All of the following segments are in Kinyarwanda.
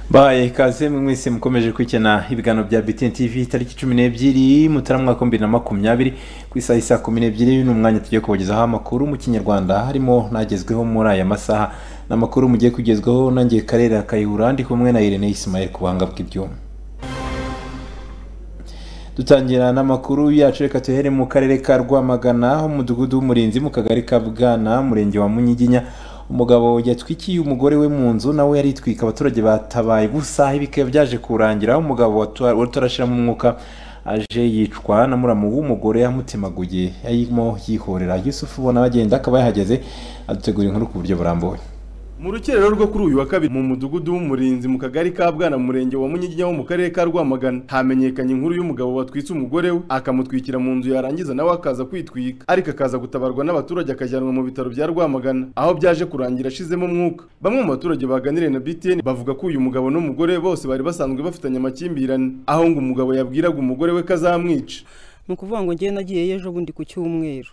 baye ikaze mwese mukomeje kwikina ibiganiro bya btn tv tariki cumi n'ebyiri mutarama mwaka bibiri na makumyabiri ku isaha isa kumi n'ebyiri ni umwanya tugiye kubagezaho amakuru mu kinyarwanda harimo n'agezweho muri aya masaha ni amakuru mugiye kugezwaho nanjye karera kayihura ndi kumwe na irene isimayeli ku buhanga bw'ibyuma dutangira n'amakuru yacu reka tuhere mu karere ka rwamagana ho umudugudu w'umurinzi mu kagari ka bwana umurenge wa munyiginya umugabo yatwikiye umugore we mu nzu nawe yaritwika abaturage batabaye gusa bikaba byaje kurangira umugabo wari utarashyiramo umwuka aje yicwa na muramu w'umugore yamutemaguye yarimo yihorera yusufu ubona bagenda akaba yahageze adutegura inkuru ku buryo burambuye mu rukerero rwo kuri uyu wa kabiri mu mudugudu w'umurinzi mu kagari ka bwana mu murenge wa munyiginya wo mu karere ka rwamagana hamenyekanye inkuru y'umugabo watwitse umugore we akamutwikira mu nzu yarangiza nawe akaza kwitwika ariko akaza gutabarwa n'abaturage akajyanwa mu bitaro bya rwamagana aho byaje kurangira ashizemo umwuka bamwe mu baturage baganiriye na btn bavuga ko uyu mugabo n'umugore bose bari basanzwe bafitanye amakimbirane aho ngo umugabo yabwiraga umugore we ko azamwica ni ukuvuga ngo ngewe nagiyeyo ejo bundi ku cyumweru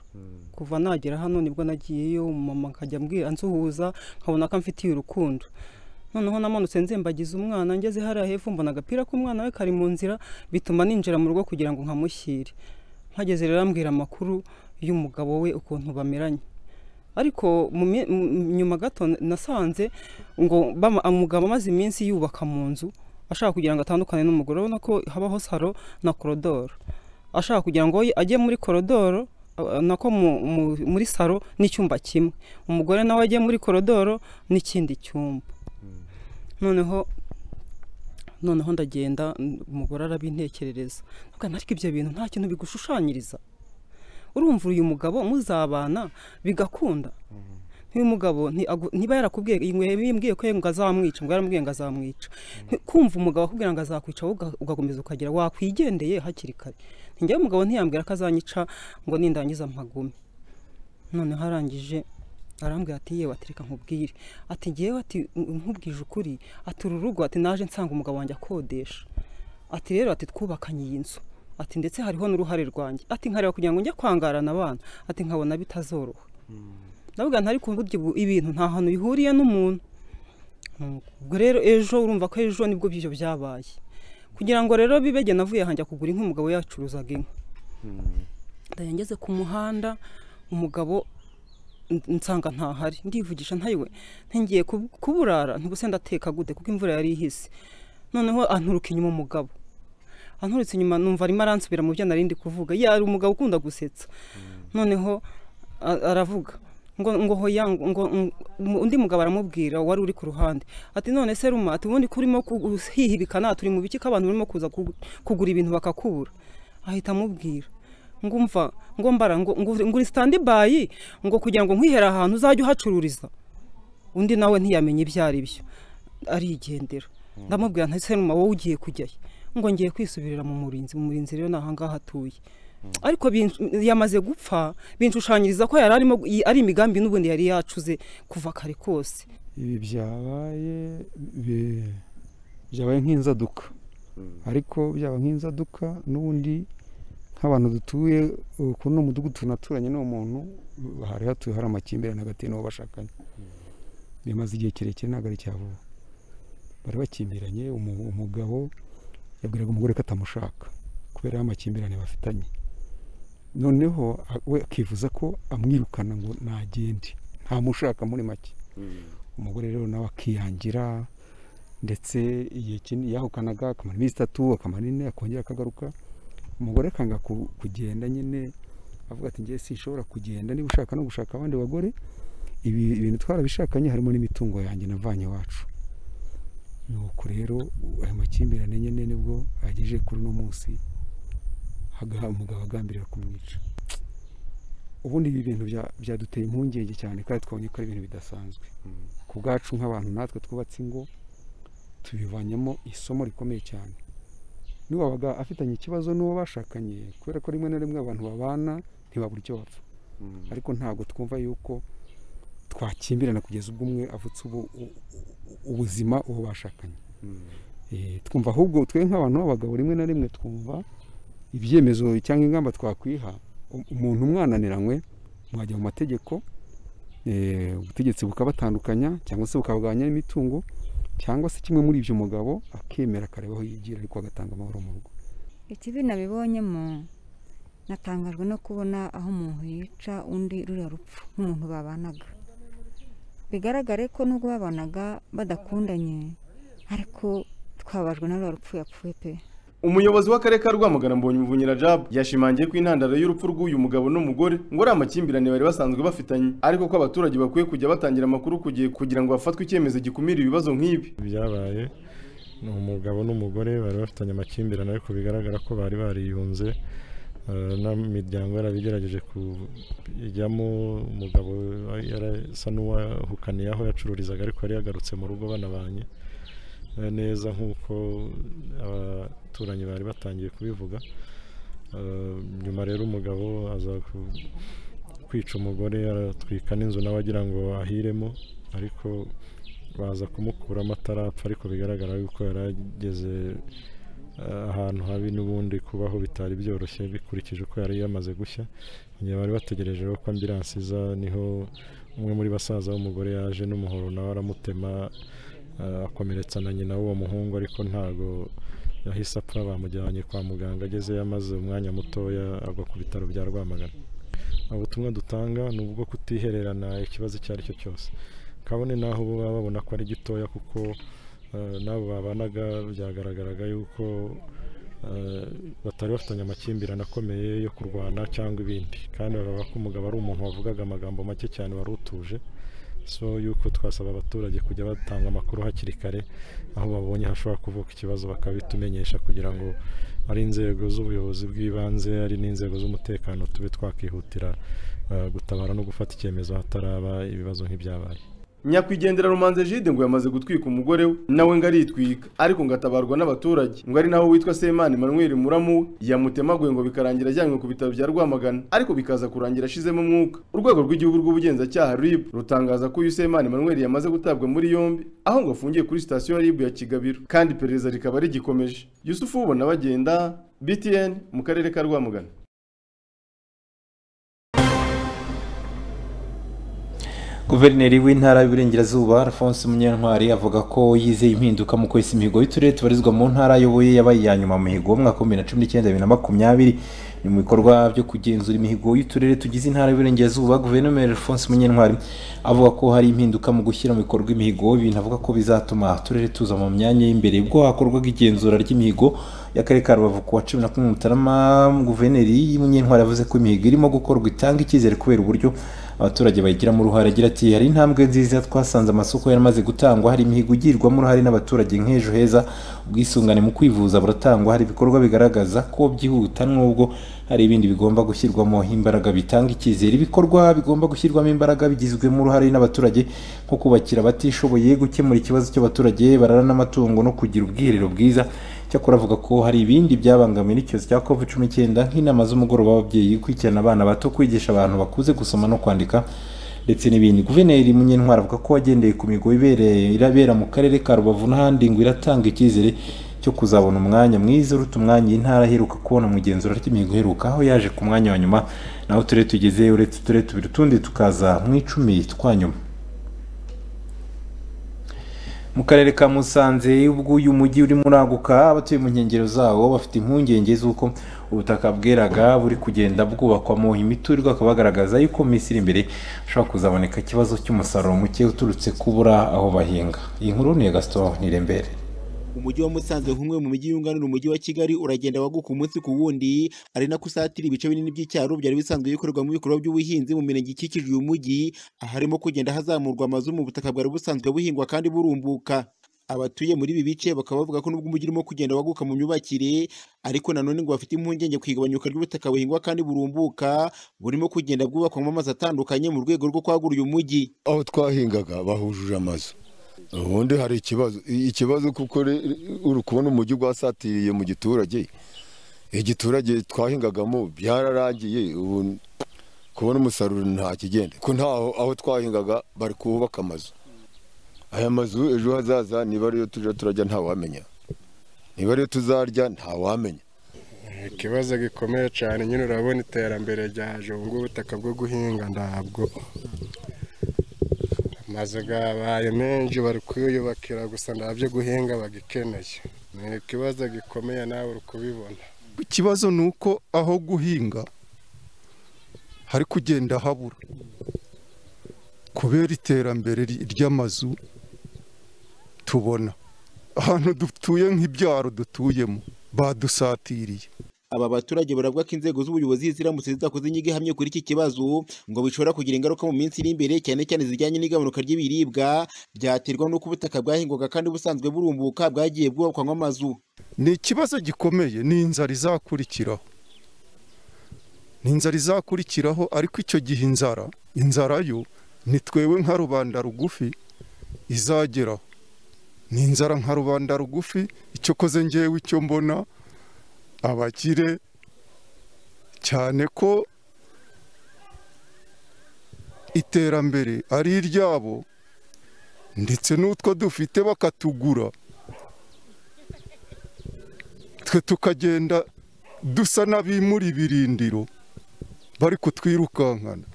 kuva nagera hano nibwo nagiyeyo mama akajya ambwira ansuhuza nkabona ko amfitiye urukundo noneho namanutse nzembagiza umwana ngeze hariya hepfo mbona agapira k'umwana we kari mu nzira bituma ninjira mu rugo kugira ngo nkamushyire mpageze rero ambwira amakuru y'umugabo we ukuntu bameranye ariko nyuma gato nasanze ngo umugabo amaze iminsi yubaka mu nzu ashaka kugira ngo atandukane n'umugore urabona ko habaho salo na korodoro ashaka kugira ngo ajye muri korodoro nako muri salo n'icyumba kimwe umugore nawe ajya muri korodoro n'ikindi cyumba noneho noneho ndagenda umugore arabintekerereza ariko ibyo bintu nta kintu bigushushanyiriza urumva uyu mugabo muzabana bigakunda nk'uyu mugabo niba yarakubwiye yimbwiye ko ngo azamwica ngo yaramubwiye ngo azamwica kumva umugabo akubwira ngo azakwica wowe ugakomeza ukagira wakwigendeye hakiri kare njyewe umugabo ntiyambwira ko azanyica ngo nindangiza mpagume noneho arangije arambwira ati yewe atereka nkubwire ati ngewe ati nkubwije ukuri ati uru rugo ati naje nsanga umugabo wanjye akodesha ati rero ati twubakanye iyi nzu ati ndetse hariho n'uruhare rwanjye ati nkareba kugira ngo njye kwangarana abana ati nkabona bitazoroha ndavuga ntari burya ibintu nta hantu bihuriye n'umuntu ubwo rero ejo urumva ko ejo nibwo by'ibyo byabaye kugira ngo rero bibege navuye hanjya kugura inka umugabo yacuruzaga inka ndayangeze ku muhanda umugabo nsanga ntahari ndivugisha ntayiwe ntingiye kuburara ntibuse ndateka gute kuko imvura yari ihise noneho anturuka inyuma umugabo anturutse inyuma numva arimo aransubira mu byo narindi kuvuga yari umugabo ukunda gusetsa noneho aravuga ngo ngo hoya ngo undi mugabo aramubwira wari uri ku ruhande ati none se ruma ati ubundi kurimo hihibikana turi mu biki k'abantu barimo kuza kugura ibintu bakakubura ahita amubwira ngo umva ngo mbara ngo uri sitandibayi ngo kugira ngo nkwihera ahantu uzajye uhacururiza undi nawe ntiyamenye ibyo ari byo arigendera ndamubwira nta se ruma wowe ugiye kujyayo ngo ngiye kwisubirira mu murinzi mu murinzi rero ni ahangaha atuye ariko yamaze gupfa binshushanyiriza ko yari arimo ari imigambi n'ubundi yari yacuze kuva kare kose ibi byabaye byabaye nk'inzaduka ariko byaba nk'inzaduka n'ubundi nk'abantu dutuye kuri uno mudugudu tunaturanye n'uwo muntu hari hatuye hari amakimbirane hagati n'uwo bashakanye bimaze igihe kirekire ntabwo ari cyavuba bari bakimbiranye umugabo yabwiraga umugore ko atamushaka kubera amakimbirane bafitanye noneho we akivuza ko amwirukana ngo nagende ntamushaka muri make umugore rero nawe akiyangira ndetse igihe yahukanaga akamara iminsi itatu akamara ine akongera akagaruka umugore akanga kugenda nyine avuga ati ngewe sinshobora kugenda niba ushaka no gushaka abandi bagore ibi bintu twarabishakanye harimo n'imitungo yanjye navanye iwacu nuko rero aya makimbirane nyine nibwo agejeje kuri uno munsi agaha umugabo agambirira kumwica ubundi ibi bintu byaduteye impungenge cyane kandi twabonye ko ari ibintu bidasanzwe ku bwacu nk'abantu natwe twubatse ingo tubivanyemo isomo rikomeye cyane n'uwabaga afitanye ikibazo n'uwo bashakanye kubera ko rimwe na rimwe abantu babana ntibabura icyo bapfa ariko ntabwo twumva yuko twakimbirana kugeza ubwo umwe avutse ubuzima uwo bashakanye twumva ahubwo twe nk'abantu b'abagabo rimwe na rimwe twumva ibyemezo cyangwa ingamba twakwiha umuntu umwananiranywe mwajya mu mategeko ubutegetsi bukabatandukanya cyangwa se bukabagabanya imitungo cyangwa se kimwe muri ibyo umugabo akemera akareba aho yigira ariko agatanga amahoro mu rugo ikibi nabibonyemo natangajwe no kubona aho umuntu yica undi ruriya rupfu nk'umuntu babanaga bigaragare ko nubwo babanaga badakundanye ariko twabajwe na ruriya rupfu yapfuye pe umuyobozi w'akarere ka rwamagana mbonye umuvunyi rajab yashimangiye ko intandaro y'urupfu rw'uyu mugabo n'umugore ngo ari amakimbirane bari basanzwe bafitanye ariko ko abaturage bakwiye kujya batangira amakuru ku gihe kugira ngo hafatwe icyemezo gikumira ibibazo nk'ibi byabaye ni umugabo n'umugore bari bafitanye amakimbirane ariko bigaragara ko bari bariyunze eh, n'imiryango yarabigerageje kujyamo umugabo yarasa n'uwahukaniye aho yacururizaga ariko yari yagarutse mu rugo banabanye eh, neza nk'uko abaturanyi bari batangiye kubivuga Eh, nyuma rero umugabo aza ku- kwica umugore aratwika n'inzu nawe agira ngo ahiremo ariko baza kumukuramo atarapfa ariko bigaragara yuko yari ageze eh, ahantu habi n'ubundi kubaho bitari byoroshye bikurikije uko yari yamaze gushya mu gihe bari bategereje ko ambiransi iza niho umwe muri basaza w'umugore yaje n'umuhoro nawe aramutema eh, akomeretsa na nyina w'uwo muhungu ariko ntago yahise apfa bamujyanye kwa muganga agezeyo amaze umwanya mutoya agwa ku bitaro bya rwamagana ubutumwa dutanga ni ubwo kutihererana ikibazo icyo ari cyo cyose kabone naho bo baba babona ko ari gitoya kuko eh, n'abo babanaga byagaragaraga yuko eh, batari bafitanye amakimbirane akomeye yo kurwana cyangwa ibindi kandi bavuga ko umugabo ari umuntu wavugaga amagambo make cyane wari utuje so yuko twasaba abaturage kujya batanga amakuru hakiri kare aho babonye hashobora kuvuka ikibazo bakabitumenyesha kugira ngo ari inzego z'ubuyobozi bw'ibanze ari n'inzego z'umutekano tube twakihutira eh, gutabara no gufata icyemezo hataraba ibibazo nk'ibyabaye nyakwigendera rumanze jide ngo yamaze gutwika umugore we nawe ngo aritwika ariko ngo atabarwa n'abaturage ngo ari nawe witwa semani manuel muramu we yamutemaguye ngo bikarangira ajyanywe ku bitaro bya rwamagana ariko bikaza kurangira ashizemo umwuka urwego rw'igihugu rw'ubugenzacyaha rib rutangaza ko uyu semani manuel yamaze gutabwa muri yombi aho ngo afungiye kuri sitasiyo ya rib ya kigabiro kandi iperereza rikaba rigikomeje yusufu ubona bagenda btn mu karere ka rwamagana guverineri w'intara y'uburengerazuba alphonse munyantwari avuga ko yizeye impinduka mu kwesa imihigo y'uturere tubarizwa mu ntara ayoboye yabaye iya nyuma mu mihigo w'umwaka wa bibiri na cumi n'icyenda bibiri na makumyabiri ni mu bikorwa byo kugenzura imihigo y'uturere tugize intara y'uburengerazuba guverineri alphonse munyantwari avuga ko hari impinduka mu gushyira mu bikorwa imihigo ibintu avuga ko bizatuma uturere tuza mu myanya y'imbere ubwo hakorwaga igenzura ry'imihigo y'akarere ka rubavu ku wa cumi na kumwe mutarama guverineri munyantwari yavuze ko imihigo irimo gukorwa itanga icyizere kubera uburyo abaturage bayigiramo uruhare agira ati hari intambwe nziza twasanze amasoko yaramaze gutangwa hari imihigo igirwamo uruhare n'abaturage nk'ejo heza ubwisungane mu kwivuza buratangwa hari ibikorwa bigaragaza ko byihuta n'ubwo hari ibindi bigomba gushyirwamo imbaraga bitanga icyizere ibikorwa bigomba gushyirwamo imbaraga bigizwemo uruhare n'abaturage nko kubakira abatishoboye gukemura ikibazo cy'abaturage barara n'amatungo no kugira ubwiherero bwiza cyakora avuga ko hari ibindi byabangamiwe n'icyorezo cya covid cumi n'icyenda nk'inama z'umugoroba w'ababyeyi gukurikirana abana bato kwigisha abantu bakuze gusoma no kwandika ndetse n'ibindi guverineri munyentwari avuga ko wagendeye ku migo ibereye irabera mu karere ka rubavu n'ahandi ngo iratanga icyizere cyo kuzabona umwanya mwiza uruta umwanya iyi ntara aheruka kubona mu igenzura ry'imihigo iheruka aho yaje ku mwanya wa nyuma naho uturere tugeze uretse uturere tubiri utundi tukaza mu icumi twa nyuma mu karere ka musanze ubwo uyu mujyi urimo uraguka abatuye mu nkengero zawo bafite impungenge z'uko ubutaka bweraga buri kugenda bwubakwamo imiturirwa akaba bagaragaza yuko mu minsi iri imbere hashobora kuzaboneka ikibazo cy'umusaruro muke uturutse kubura aho bahinga iyi nkuru ni iya gaston nirembere umujyi wa musanze nk'umwe mu mijyi yunganira umujyi wa kigali uragenda waguka umunsi ku wundi ari nako usatira ibice binini by'icyaro byari bisanzwe bikorerwamo ibikorwa by'ubuhinzi mu mirenge ikikije uyu mujyi aharimo kugenda hazamurwa amazu mu butaka bwari busanzwe buhingwa kandi burumbuka abatuye muri ibi bice bakaba bavuga ko nubwo umujyi urimo kugenda waguka mu myubakire ariko nanone ngo bafite impungenge ku igabanyuka ry'ubutaka buhingwa kandi burumbuka burimo kugenda bwubakwamo amazu atandukanye mu rwego rwo kwagura uyu mujyi aho twahingaga bahujuje amazu ubundi hari ikibazo I- ikibazo kuko re- uri kubona umujyi gwasatiriye mu giturage igiturage twahingagamo byararangiye ubu kubona umusaruro nta kigenda ko ntaho aho twahingaga bari kuhubaka amazu aya mazu ejo hazaza niba ariyo tujya turajya ntawamenya niba ariyo tuzarya ntawamenya ikibazo gikomeye cyane nyine urabona iterambere ryaje ubu ngubu ubutaka bwo guhinga ntabwo amazu yabaye menshi bari kuyubakira gusa nta byo guhinga bagikeneye ni ikibazo gikomeye nawe uri kubibona ikibazo ni uko aho guhinga hari kugenda habura kubera iterambere ry- ry'amazu tubona ahantu dutuye nk'ibyaro dutuyemo badusatiriye aba baturage baravuga ko inzego z'ubuyobozi ziramutse zidakoze inyigo ihamye kuri iki kibazo ngo bishobora kugira ingaruka mu minsi iri imbere cyane cyane zijyanye n'igabanuka ry'ibiribwa byaterwa n'uko ubutaka bwahingwaga kandi busanzwe burumbuka bwagiye bwubakwamo amazu ni ikibazo gikomeye ni inzara izakurikiraho ni inzara izakurikiraho ariko icyo gihe inzara inzara yo ni twewe nka rubanda rugufi izageraho ni inzara nka rubanda rugufi icyo koze ngewe icyo mbona abakire cyane ko iterambere ari iryabo ndetse n'utwo dufite bakatugura twe tukagenda dusa n'abimura ibirindiro bari kutwirukankana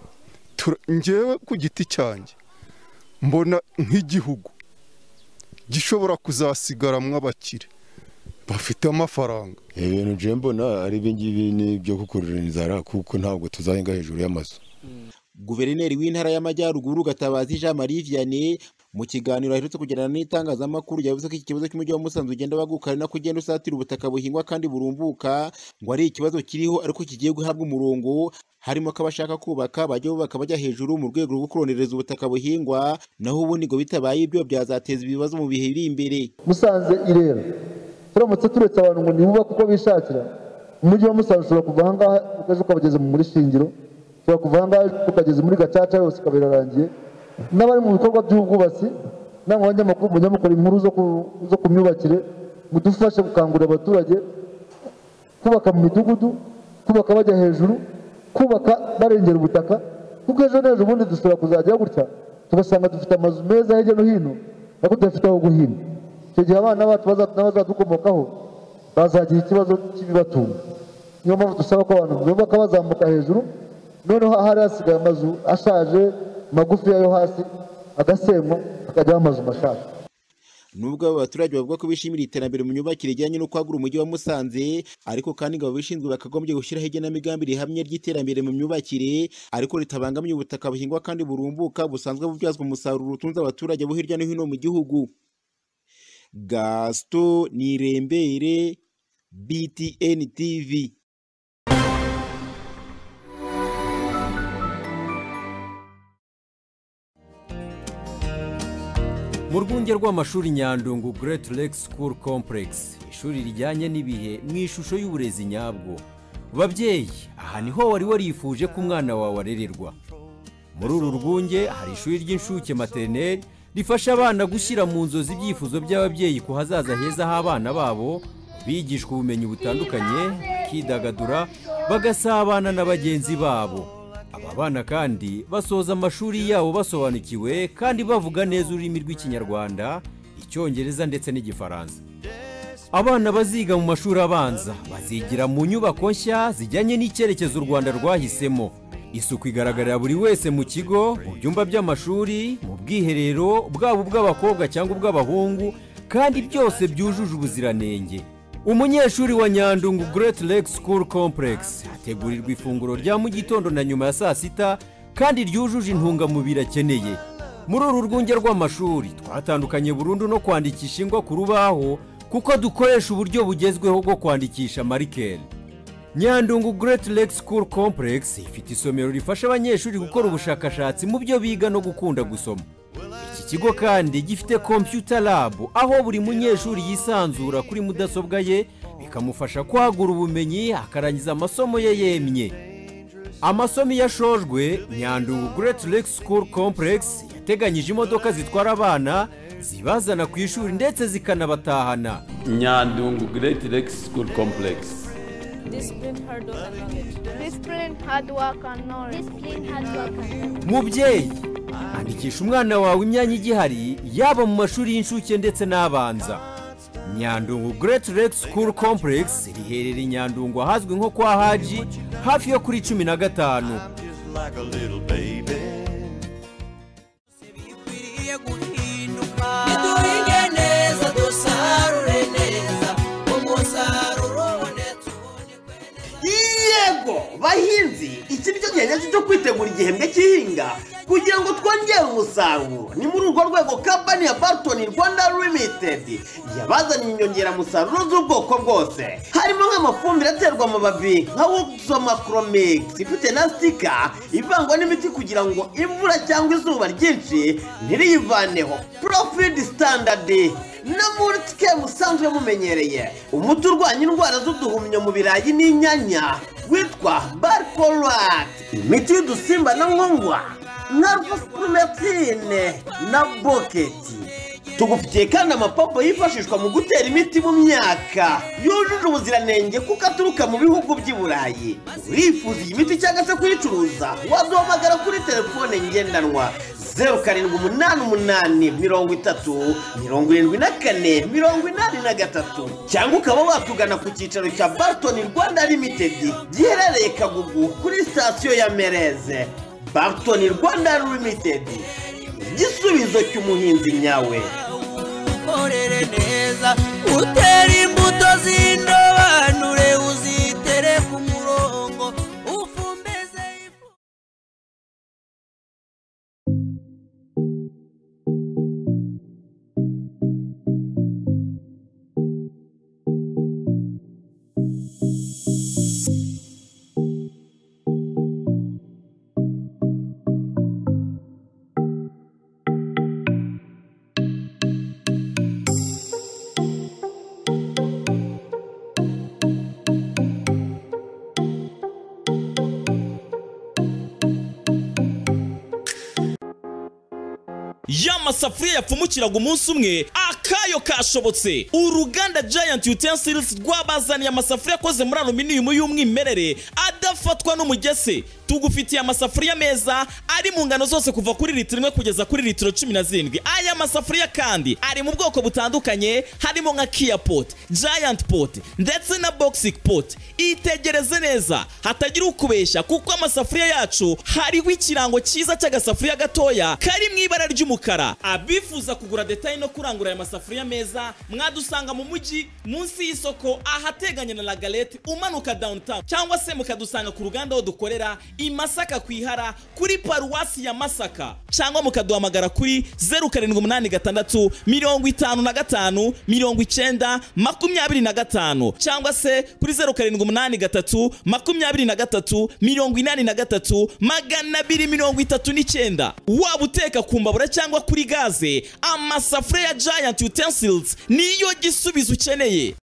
Tura- njyewe ku giti cyanjye mbona nk'igihugu gishobora kuzasigaramwo abakire bafite amafaranga ibintu nje mbona ari ibingibi ni ibyo gukurura inzara kuko ntabwo tuzahinga hejuru y'amazu guverineri w'intara y'amajyaruguru gatabazi jean marie vianney mu kiganiro aherutse kugirana n'itangazamakuru yavuze ko iki kibazo cy'umujyi wa musanze ugenda waguka ari nako ugenda usatira ubutaka buhingwa kandi burumbuka ngo ari ikibazo kiriho ariko kigiye guhabwa umurongo harimo ko abashaka kubaka bajya bubaka bajya hejuru mu rwego rwo kuronereza ubutaka buhingwa naho ubundi ngo bitabaye ibyo byazateza ibibazo mu bihe biri imbere musanze irera turamutse turetse abantu ngo ntibubake uko bishakira umujyi wa musanze ushobora kuva ahangaha ukajya ukabageza muri shingiro ushobora kuva ahangaha ukageza muri gacaca yose ikaba irarangiye n'abari mu bikorwa by'ubwubatsi n'abanyamakuru mujya mukora inkuru zo ku- zo ku myubakire mudufashe gukangurira abaturage kubaka mu midugudu kubaka bajya hejuru kubaka barengera ubutaka kuko ejo n'ejo ubundi dushobora kuzajya gutya tugasanga dufite amazu meza hirya no hino ariko tudafite aho guhinga icyo gihe abana bacu baza- n'abazadukomokaho bazagira ikibazo cy'ibibatunga niyo mpamvu dusaba ko abantu bubaka bazamuka hejuru noneho ahari hasigaye amazu ashaje magufi yo hasi agasenywa akajyaho amazu mashaka nubwo aba baturage bavuga ko bishimira iterambere mu myubakire rijyanye no kwagura umujyi wa Musanze ariko kandi ngo ababishinzwe bakagombye gushyiraho igenamigambi rihamye ry'iterambere mu myubakire ariko ritabangamiye ubutaka buhingwa kandi burumbuka busanzwe bubyazwa umusaruro utunze abaturage bo hirya no hino mu gihugu Gaston Nirembere BTN TV mu rwunge rw'amashuri nyandungu Great Lake School Complex ishuri rijyanye n'ibihe mu ishusho y'uburezi nyabwo babyeyi aha niho wari warifuje ko umwana wawe arererwa muri uru rwunge hari ishuri ry'inshuke materineri rifasha abana gushyira mu nzozi ibyifuzo by'ababyeyi ku hazaza heza h'abana babo bigishwa ubumenyi butandukanye bakidagadura bagasabana na bagenzi babo aba bana kandi basoza amashuri yabo basobanukiwe kandi bavuga neza ururimi rw'ikinyarwanda icyongereza ndetse n'igifaransa abana baziga mu mashuri abanza bazigira mu nyubako nshya zijyanye n'icyerekezo u rwanda rwahisemo isuku igaragarira buri wese mu kigo mu byumba by'amashuri mu bwiherero bwaba ubw'abakobwa cyangwa ubw'abahungu kandi byose byujuje ubuziranenge umunyeshuri wa nyandungu great lake school complex hategurirwa ifunguro rya mu gitondo na nyuma ya saa sita kandi ryujuje intungamubiri akeneye muri uru rwunge rw'amashuri twatandukanye burundu no kwandikisha ingwa ku rubaho kuko dukoresha uburyo bugezweho bwo kwandikisha marikeri nyandungu Great Lake School Complex ifite isomero rifasha abanyeshuri gukora ubushakashatsi mu byo biga no gukunda gusoma iki kigo kandi gifite computer lab aho buri munyeshuri yisanzura kuri mudasobwa ye bikamufasha kwagura ubumenyi akarangiza amasomo ye yemye amasomo iyo ashojwe nyandungu Great Lake School Complex yateganyije imodoka zitwara abana zibazana ku ishuri ndetse zikanabatahana Nyandungu Great Lake School Complex. Discipline, hard work, and knowledge. Discipline, hard work, and knowledge. Discipline, hard work, and knowledge. mubyeyi andikisha umwana wawe imyanya igihari yaba mu mashuri y'incuke ndetse n'abanza nyandungu Great Lake School Complex riherereye i nyandungu ahazwi nko kwa haji hafi yo kuri cumi na gatanu Like a little baby. buri gihembwe cy'ihinga kugira ngo twongere umusaruro ni muri urwo rwego kampani ya barton rwanda limited yabazaniye inyongeramusaruro z'ubwoko bwose harimo nk'amafumbire aterwa amababi nka wuxomakromix ifite na stika ivangwa n'imiti kugira ngo imvura cyangwa izuba ryinshi ntiriyivaneho profid standard na mulitike musanzwe mumenyereye umuti urwanya indwara z'uduhumyo mu birayi n'inyanya witwa barcolat imiti y'udusimba na nkongwa na rufusipurumetine na boketi tugufitiye kandi amapompo yifashishwa mu gutera imiti mu myaka yujuje ubuziranenge kuko aturuka mu bihugu by'i burayi urifuza iyi miti cyangwa se kuyicuruza waduhamagara kuri telefone ngendanwa zeru karindwi umunani umunani mirongo itatu mirongo irindwi na kane mirongo inani na gatatu cyangwa ukaba watugana ku cyicaro cya barton rwanda limitedi giherereye kagugu kuri sitasiyo ya mereze barton rwanda limitedi igisubizo cy'umuhinzi nyawe ukorere neza utere imbuto z'indobanure uzitere ku murongo ufumbeze y'amasafuriya yapfumukiraga umunsi umwe akayo kashobotse uruganda giant utensils rwabazaniye amasafuriya akoze muri aluminium y'umwimerere adafatwa n'umugese tugufitiye amasafuriya meza ari mu ngano zose kuva kuri litiro imwe kugeza kuri litiro cumi na zirindwi aya masafuriya kandi ari mu bwoko butandukanye harimo nka kia pot giant pot ndetse na boxic pot itegereze neza hatagira ukubeshya kuko amasafuriya yacu hariho ikirango cyiza cy'agasafuriya gatoya kari mu ibara ry'umukara abifuza kugura detaye no kurangura aya masafuriya meza mwadusanga mu mujyi munsi y'isoko ahateganye na lagalete umanuka downtown cyangwa se mukadusanga ku ruganda aho dukorera i masaka ku ihara kuri paruwasi ya masaka cyangwa mukaduhamagara kuri zeru karindwi umunani gatandatu mirongo itanu na gatanu mirongo icyenda makumyabiri na gatanu cyangwa se kuri zeru karindwi umunani gatatu makumyabiri na gatatu mirongo inani na gatatu magana abiri mirongo itatu n'icyenda waba uteka ku mbabura cyangwa kuri gaze amasafuriya ya giant utensils niyo gisubizo ukeneye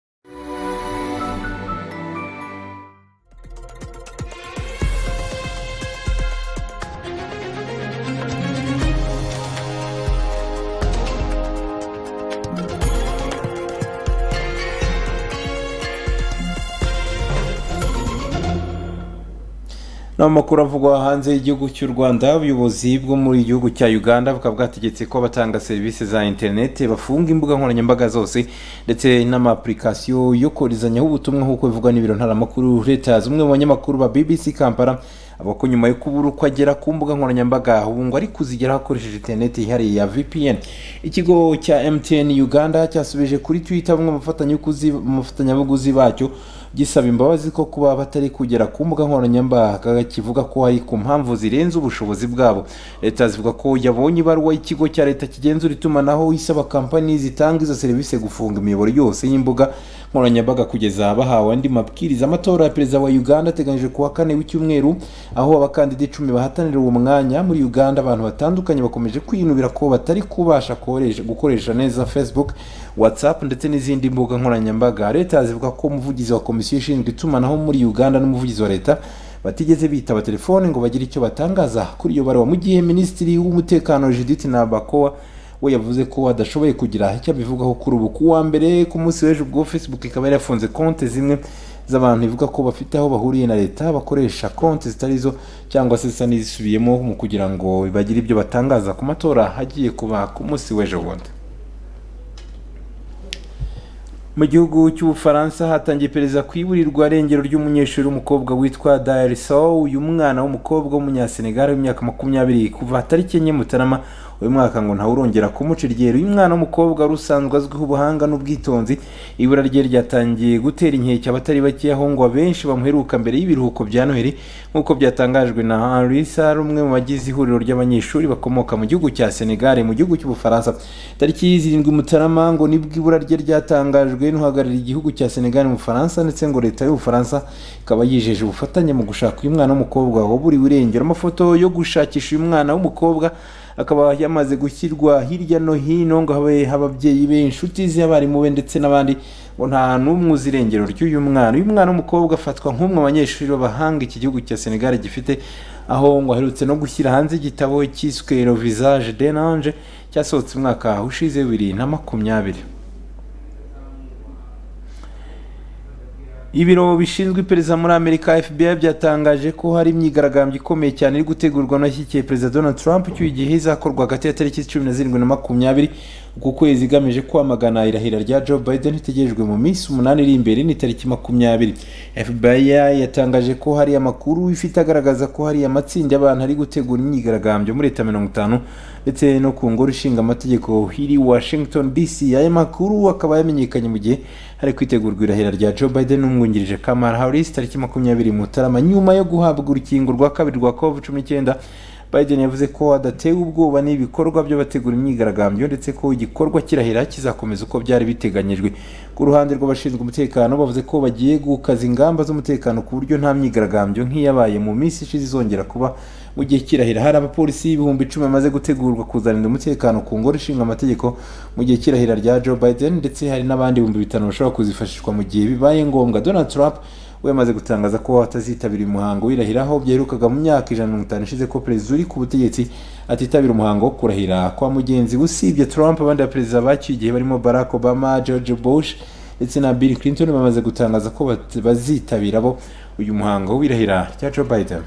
n'amakuru avugwa hanze y'igihugu cy'u rwanda ubuyobozi bwo muri gihugu cya uganda bukaba bwategetse ko abatanga serivisi za interineti bafunga imbuga nkoranyambaga zose ndetse n'amapurikasiyo yo koherezanyaho ubutumwa nk'uko bivugwa n'ibiro ntaramakuru leta z'umwe mu banyamakuru ba bbc kampala avuga ko nyuma yo kubura uko agera ku mbuga nkoranyambaga ubu ngo ari kuzigeraho akoresheje interineti yihariye ya vpn ikigo cya mtn uganda cyasubije kuri twitter bamwe mu bafatanyabuguzi bacyo gisaba imbabazi ko kuba batari kugera ku mbuga nkoranyambaga kivuga ko hari ku mpamvu zirenze ubushobozi bwabo leta zivuga ko yabonye ibaruwa y'ikigo cya leta kigenzura itumanaho isaba kampani zitanga izo serivisi gufunga imiyoboro yose y'imbuga nkoranyambaga kugeza bahawe andi mabwiriza amatora ya perezida wa uganda ateganyije kuwa kane w'icyumweru aho abakandida icumi bahatanira uwo mwanya muri uganda abantu batandukanye bakomeje kwinubira ko batari kubasha koresha- gukoresha neza facebook whatsapp ndetse n'izindi mbuga nkoranyambaga leta zivuga ko umuvugizi wa komisiyo ishinzwe itumanaho muri uganda n'umuvugizi wa leta batigeze bitaba telefone ngo bagire icyo batangaza kuri iyo baruwa mu gihe minisitiri w'umutekano judith nabakoa we yavuze ko adashoboye kugira icyo abivugaho kuri ubu ku wa mbere ku munsi w'ejo ubwo facebook ikaba yarafunze konti zimwe z'abantu ivuga ko bafite aho bahuriye na leta bakoresha konti zitari zo cyangwa se zisa n'izisubiyemo mu kugira ngo bagire ibyo batangaza ku matora agiye kuba ku munsi w'ejo bundi mu gihugu cy'ubufaransa hatangiye iperereza ku iburirwa irengero ry'umunyeshuri w'umukobwa witwa dayariso uyu mwana w'umukobwa w'umunyasenegali w'imyaka makumyabiri kuva tariki enye mutarama uyu mwaka ngo ntawurongera kumuca iryera uyu mwana w'umukobwa wari usanzwe azwiho ubuhanga n'ubwitonzi ibura rye ryatangiye gutera inkeke abatari bake aho ngo abenshi bamuheruka mbere y'ibiruhuko bya noheli nk'uko byatangajwe na henri sar umwe mu bagize ihuriro ry'abanyeshuri bakomoka mu gihugu cya senegal mu gihugu cy'ubufaransa tariki zirindwi mutarama ngo nibwo ibura rye ryatangajwe n'uhagarariye igihugu cya senegal mu bufaransa ndetse ngo leta y'ubufaransa ikaba yijeje ubufatanye mu gushaka uyu mwana w'umukobwa waburiwe irengero amafoto yo gushakisha uyu mwana w'umukobwa akaba yamaze gushyirwa hirya no hino ngo habe ababyeyi be inshuti ze abarimu be ndetse n'abandi ngo nta n'umwe uzi irengero ry'uyu mwana uyu mwana w'umukobwa afatwa nk'umwe mu banyeshuri b'abahanga iki gihugu cya senegal gifite aho ngo aherutse no gushyira hanze igitabo cyiswe le visage denange cyasohotse umwaka ushize bibiri na makumyabiri ibiro bishinzwe iperereza muri amerika fbi byatangaje ko hari imyigaragambyo ikomeye cyane iri gutegurwa n'ashyigikiye perezida donald trump cy'uyu gihe izakorwa hagati ya tariki cumi na zirindwi na makumyabiri uku kwezi igamije kwamagana irahira rya joe biden itegerejwe mu minsi umunani iri imbere ni tariki makumyabiri fbi yatangaje ko hari amakuru ifite agaragaza ko hari amatsinda y'abantu ari gutegura imyigaragambyo muri leta mirongo itanu ndetse no ku ngoro ishinga amategeko iri washington dc aya makuru akaba yamenyekanye mu gihe hari kwitegurwa irahira rya joe biden n'umwungirije kamara harris tariki makumyabiri mutarama nyuma yo guhabwa urukingo rwa kabiri rwa covid cumi n'icyenda biden yavuze ko adatewe ubwoba n'ibikorwa by'abategura imyigaragambyo ndetse ko igikorwa kirahira kizakomeza uko byari biteganyijwe ku ruhande rw'abashinzwe umutekano bavuze ko bagiye gukaza ingamba z'umutekano ku buryo nta myigaragambyo nk'iyabaye mu minsi ishize izongera kuba mu gihe kirahira hari abapolisi ibihumbi icumi bamaze gutegurwa kuzarinda umutekano ku ngoro ishinga amategeko mu gihe kirahira rya joe biden ndetse hari n'abandi ibihumbi bitanu bashobora kuzifashishwa mu gihe bibaye ngombwa donald trump we yamaze gutangaza ko atazitabira uyu muhango wirahiraho byaherukaga mu myaka ijana na mirongo itanu ishize ko perezida uri ku butegetsi atitabira umuhango wo kurahira kwa mugenzi we usibye trump abandi baperezida bacyuye igihe barimo barack obama george bush ndetse na bill clinton bamaze gutangaza ko bazitabira bo uyu muhango wirahira rya joe biden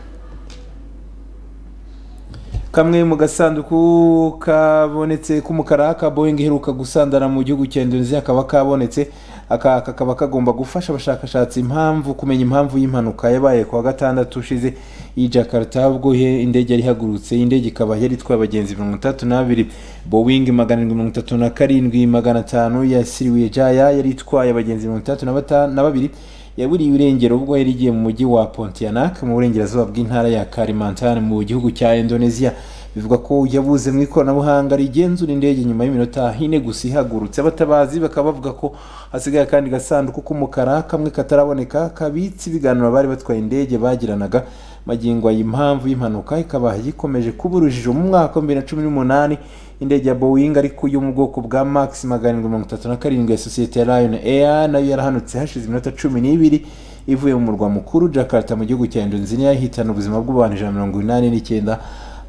kamwe mu gasanduku kabonetse k'umukara ka boeing iheruka gusandara mu gihugu cya indonesia kaba kabonetse aka kakaba kagomba gufasha abashakashatsi impamvu kumenya impamvu y'impanuka yabaye kuwa gatandatu ushize i jakarta ubwo indege yari ihagurutse indege ikaba yari itwaye abagenzi mirongo itatu n'abiri boeing magana arindwi mirongo itatu na karindwi magana atanu ya siriwiye jaya yari itwaye abagenzi mirongo itatu na babiri yaburiye irengero ubwo yari igiye mu mujyi wa pontianak mu burengerazuba bw'intara ya kalimantan mu gihugu cya indonesia bivuga ko yabuze mu ikoranabuhanga rigenzura indege nyuma y'iminota hine gusa ihagurutse abatabazi bakaba bavuga ko hasigaye akandi gasanduku k'umukara kamwe kataraboneka kabitse ibiganiro abari batwaye indege bagiranaga magingo impamvu y'impanuka ikaba yikomeje kuba urujijo mu mwaka wa bibiri na cumi n'umunani indege ya boeing ariko yo mu bwoko bwa max magana arindwi mirongo itatu na karindwi ya sosiyete ya lion air nayo yarahanutse hashize iminota cumi n'ibiri ivuye mu murwa mukuru jakarta mu gihugu cya indonesia ihitana ubuzima bw'abantu ijana na mirongo inani n'icyenda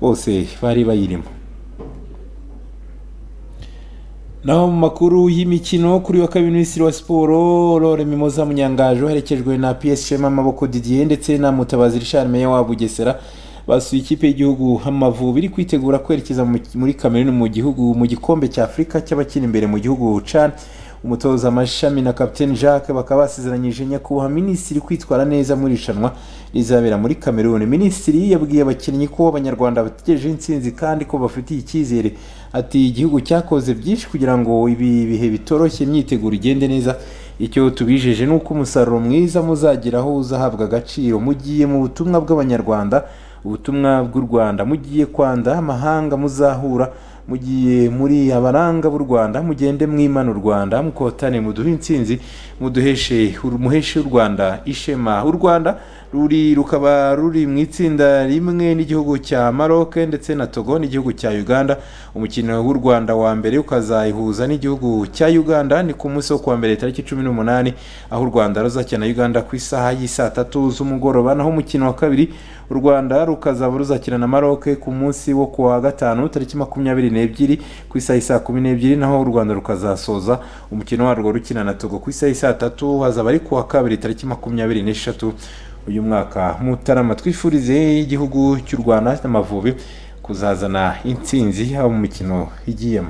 bose bari bayirimo naho mu makuru y'imikino kuri wa kabiri minisitiri wa siporo rore mimoza munyangaje uherekejwe na psg amaboko didier ndetse na mutabazi richard meya wa bugesera basuye ikipe y'igihugu amavubi iri kwitegura kwerekeza muri kameruni mu gihugu mu gikombe cya afurika cy'abakina imbere mu gihugu can umutoza amashami na capitaine jacques bakaba basezeranyije nyakubahwa minisitiri kwitwara neza muri irushanwa rizabera muri kameruni minisitiri yabwiye abakinnyi ko abanyarwanda bategereje intsinzi kandi ko bafitiye icyizere ati igihugu cyakoze byinshi kugira ngo ibi bihe bitoroshye imyiteguro igende neza icyo tubijeje ni uko umusaruro mwiza muzageraho uzahabwa agaciro mugiye mu butumwa bw'abanyarwanda ubutumwa bw'u rwanda mugiye kwanda amahanga muzahura mugiye muri abaranga b'u rwanda mugende mwimana u rwanda mukotane muduhe intsinzi muduheshe muheshe u rwanda ishema u rwanda ruri rukaba ruri mu itsinda rimwe n'igihugu cya maroc ndetse na togo n'igihugu cya uganda umukino w'u rwanda wa mbere ukazayihuza n'igihugu cya uganda ni ku munsi wo kuwa mbere tariki cumi n'umunani aho u rwanda ruzakina uganda ku isaha y'isaa tatu z'umugoroba naho umukino wa kabiri u rwanda rukazaba ruzakina na maroc ku munsi wo kuwa gatanu tariki makumyabiri n'ebyiri ku isaha isaa kumi n'ebyiri naho u rwanda rukazasoza umukino warwo rukina na togo ku isaha isaa tatu hazaba ari kuwa kabiri tariki makumyabiri n'eshatu uyu mwaka mutarama twifurize igihugu cy'u rwanda n'amavubi kuzazana intsinzi haba mu mikino igiyemo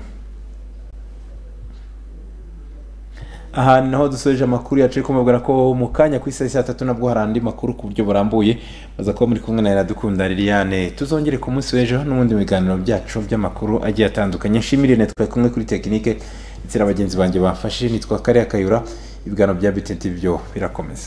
aha ni naho dusoje amakuru yacu ariko mubwira ko mu kanya ku isaha saa tatu nabwo hari andi makuru ku buryo burambuye baza kuba muri kumwe na iradukunda liliane tuzongere ku munsi w'ejo n'ubundi mu biganiro byacu by'amakuru agiye atandukanye nshimire na twari kumwe kuri tekinike ndetse na bagenzi banjye bafashe nitwa kariya kayura ibiganiro bya biti byo birakomeza